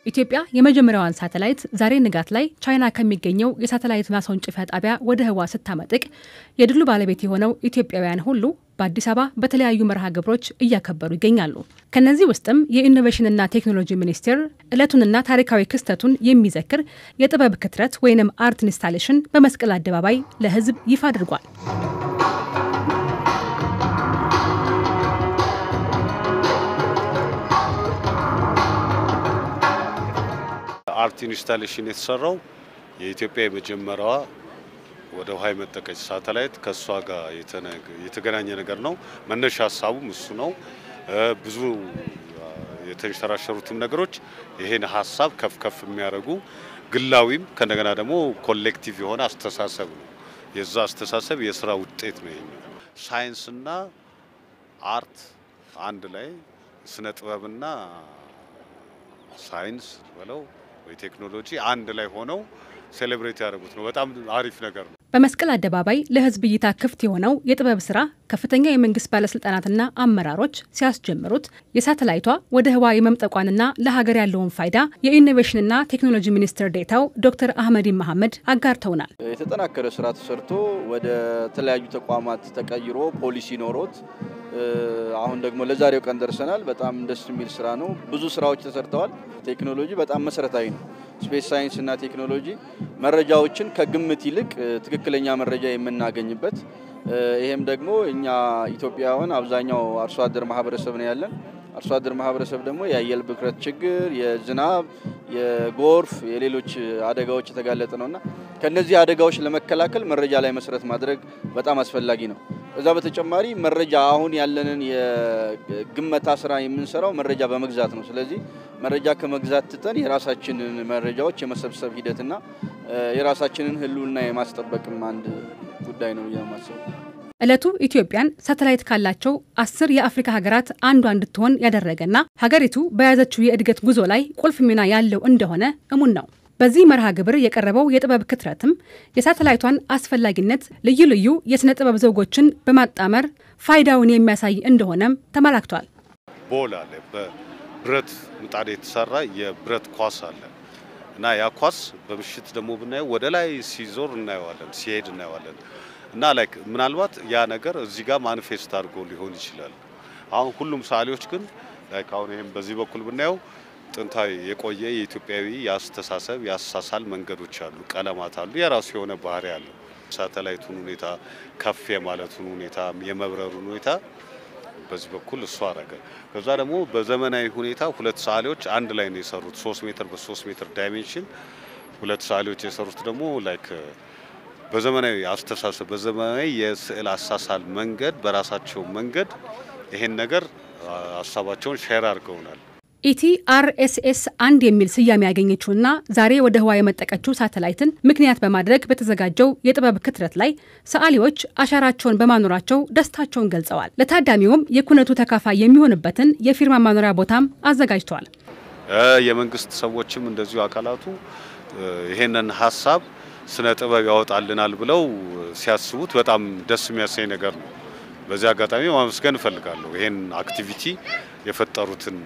ኢትዮጵያ የመጀመሪያዋን ሳተላይት ዛሬ ንጋት ላይ ቻይና ከሚገኘው የሳተላይት ማስወንጨፊያ ጣቢያ ወደ ህዋ ስታመጥቅ የድሉ ባለቤት የሆነው ኢትዮጵያውያን ሁሉ በአዲስ አበባ በተለያዩ መርሃ ግብሮች እያከበሩ ይገኛሉ። ከነዚህ ውስጥም የኢኖቬሽንና ቴክኖሎጂ ሚኒስቴር ዕለቱንና ታሪካዊ ክስተቱን የሚዘክር የጥበብ ክትረት ወይንም አርት ኢንስታሌሽን በመስቀል አደባባይ ለህዝብ ይፋ አድርጓል። አርት ኢንስታሌሽን የተሰራው የኢትዮጵያ የመጀመሪያዋ ወደ ውሃ የመጠቀች ሳተላይት ከእሷ ጋር የተገናኘ ነገር ነው። መነሻ ሀሳቡም እሱ ነው። ብዙ የተንሸራሸሩትም ነገሮች ይሄን ሀሳብ ከፍ ከፍ የሚያደርጉ ግላዊም ከእንደገና ደግሞ ኮሌክቲቭ የሆነ አስተሳሰብ ነው። የዛ አስተሳሰብ የስራ ውጤት ነው። ይሄኛው ሳይንስና አርት አንድ ላይ ስነ ጥበብና ሳይንስ በለው ወይ ቴክኖሎጂ አንድ ላይ ሆነው ሴሌብሬት ያደረጉት ነው። በጣም አሪፍ ነገር ነው። በመስቀል አደባባይ ለህዝብ እይታ ክፍት የሆነው የጥበብ ስራ ከፍተኛ የመንግስት ባለስልጣናትና አመራሮች ሲያስጀምሩት የሳተላይቷ ወደ ህዋ የመምጠቋንና ለሀገር ያለውን ፋይዳ የኢኖቬሽንና ቴክኖሎጂ ሚኒስትር ዴታው ዶክተር አህመዲን መሐመድ አጋርተውናል። የተጠናከረ ስራ ተሰርቶ ወደ ተለያዩ ተቋማት ተቀይሮ ፖሊሲ ኖሮት አሁን ደግሞ ለዛሬው ቀን ደርሰናል። በጣም ደስ የሚል ስራ ነው። ብዙ ስራዎች ተሰርተዋል። ቴክኖሎጂ በጣም መሰረታዊ ነው። ስፔስ ሳይንስ እና ቴክኖሎጂ መረጃዎችን ከግምት ይልቅ ትክክለኛ መረጃ የምናገኝበት ይሄም ደግሞ እኛ ኢትዮጵያውያን አብዛኛው አርሶ አደር ማህበረሰብ ነው ያለን። አርሶ አደር ማህበረሰብ ደግሞ የአየር ብክለት ችግር፣ የዝናብ፣ የጎርፍ፣ የሌሎች አደጋዎች የተጋለጠ ነውና ከነዚህ አደጋዎች ለመከላከል መረጃ ላይ መሰረት ማድረግ በጣም አስፈላጊ ነው። ከዛ በተጨማሪ መረጃ አሁን ያለንን የግመታ ስራ የምንሰራው መረጃ በመግዛት ነው። ስለዚህ መረጃ ከመግዛት ትተን የራሳችንን መረጃዎች የመሰብሰብ ሂደትና የራሳችንን ሕልውና የማስጠበቅም አንድ ጉዳይ ነው የማስበው። ዕለቱ ኢትዮጵያን ሳተላይት ካላቸው አስር የአፍሪካ ሀገራት አንዷ እንድትሆን ያደረገና ሀገሪቱ በያዘችው የእድገት ጉዞ ላይ ቁልፍ ሚና ያለው እንደሆነ እሙን ነው። በዚህ መርሃ ግብር የቀረበው የጥበብ ክትረትም የሳተላይቷን አስፈላጊነት፣ ልዩ ልዩ የሥነ ጥበብ ዘውጎችን በማጣመር ፋይዳውን የሚያሳይ እንደሆነም ተመላክቷል። ቦል አለ፣ በብረት ምጣድ የተሰራ የብረት ኳስ አለ እና ያ ኳስ በምሽት ደግሞ ብናየው ወደ ላይ ሲዞር እናየዋለን፣ ሲሄድ እናየዋለን እና ላይክ ምናልባት ያ ነገር እዚህ ጋር ማኒፌስት አድርጎ ሊሆን ይችላል። አሁን ሁሉም ሰዓሊዎች ግን ላይክ አሁን ይሄም በዚህ በኩል ብናየው ጥንታዊ የቆየ የኢትዮጵያዊ የአስተሳሰብ የአሳሳል መንገዶች አሉ፣ ቀለማት አሉ፣ የራሱ የሆነ ባህሪ አለው። ሳተላይቱን ሁኔታ ከፍ የማለቱን ሁኔታ የመብረሩን ሁኔታ በዚህ በኩል እሱ አረገ። ከዛ ደግሞ በዘመናዊ ሁኔታ ሁለት ሰዓሊዎች አንድ ላይ ነው የሰሩት። ሶስት ሜትር በሶስት ሜትር ዳይሜንሽን ሁለት ሰዓሊዎች የሰሩት ደግሞ ላይክ በዘመናዊ አስተሳሰብ በዘመናዊ የስዕል አሳሳል መንገድ በራሳቸው መንገድ ይሄን ነገር ሀሳባቸውን ሼር አድርገውናል። ኢቲአርኤስኤስ አንድ የሚል ስያሜ ያገኘችውና ዛሬ ወደ ህዋ የመጠቀችው ሳተላይትን ምክንያት በማድረግ በተዘጋጀው የጥበብ ክትረት ላይ ሰዓሊዎች አሻራቸውን በማኖራቸው ደስታቸውን ገልጸዋል። ለታዳሚውም የኩነቱ ተካፋይ የሚሆንበትን የፊርማ ማኖሪያ ቦታም አዘጋጅተዋል። የመንግስት ሰዎችም እንደዚሁ አካላቱ ይሄንን ሀሳብ ስነ ጥበብ ያወጣልናል ብለው ሲያስቡት በጣም ደስ የሚያሰኝ ነገር ነው። በዚህ አጋጣሚ ማመስገን እፈልጋለሁ። ይሄን አክቲቪቲ የፈጠሩትን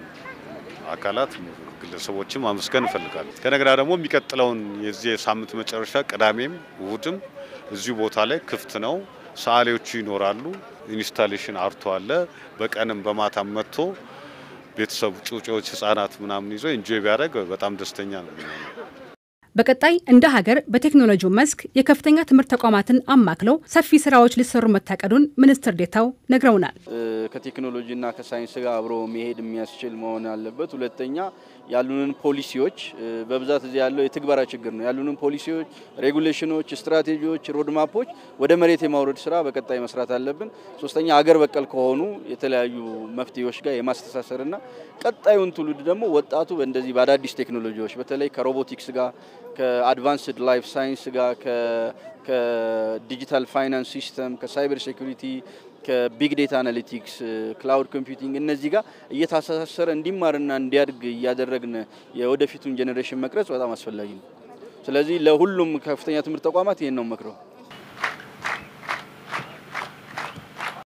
አካላት ግለሰቦችም ማመስገን እፈልጋለሁ። ከነገና ደግሞ የሚቀጥለውን የዚህ የሳምንት መጨረሻ ቅዳሜም እሁድም እዚሁ ቦታ ላይ ክፍት ነው። ሰዓሊዎቹ ይኖራሉ። ኢንስታሌሽን አርቶ አለ። በቀንም በማታም መጥቶ ቤተሰቡ ጩጬዎች፣ ህጻናት ምናምን ይዞ ኢንጆይ ቢያደርግ በጣም ደስተኛ ነው። በቀጣይ እንደ ሀገር በቴክኖሎጂው መስክ የከፍተኛ ትምህርት ተቋማትን አማክለው ሰፊ ስራዎች ሊሰሩ መታቀዱን ሚኒስትር ዴታው ነግረውናል። ከቴክኖሎጂና ከሳይንስ ጋር አብሮ መሄድ የሚያስችል መሆን አለበት። ሁለተኛ ያሉንን ፖሊሲዎች በብዛት እዚህ ያለው የትግበራ ችግር ነው። ያሉንን ፖሊሲዎች፣ ሬጉሌሽኖች፣ ስትራቴጂዎች፣ ሮድማፖች ወደ መሬት የማውረድ ስራ በቀጣይ መስራት አለብን። ሶስተኛ አገር በቀል ከሆኑ የተለያዩ መፍትሄዎች ጋር የማስተሳሰርና ቀጣዩን ትውልድ ደግሞ ወጣቱ በእንደዚህ በአዳዲስ ቴክኖሎጂዎች በተለይ ከሮቦቲክስ ጋር ከአድቫንስድ ላይፍ ሳይንስ ጋር ከዲጂታል ፋይናንስ ሲስተም ከሳይበር ሴኩሪቲ ከቢግ ዴታ አናሊቲክስ ክላውድ ኮምፒውቲንግ እነዚህ ጋር እየታሳሰረ እንዲማርና እንዲያድግ እያደረግን የወደፊቱን ጄኔሬሽን መቅረጽ በጣም አስፈላጊ ነው። ስለዚህ ለሁሉም ከፍተኛ ትምህርት ተቋማት ይህን ነው መክረው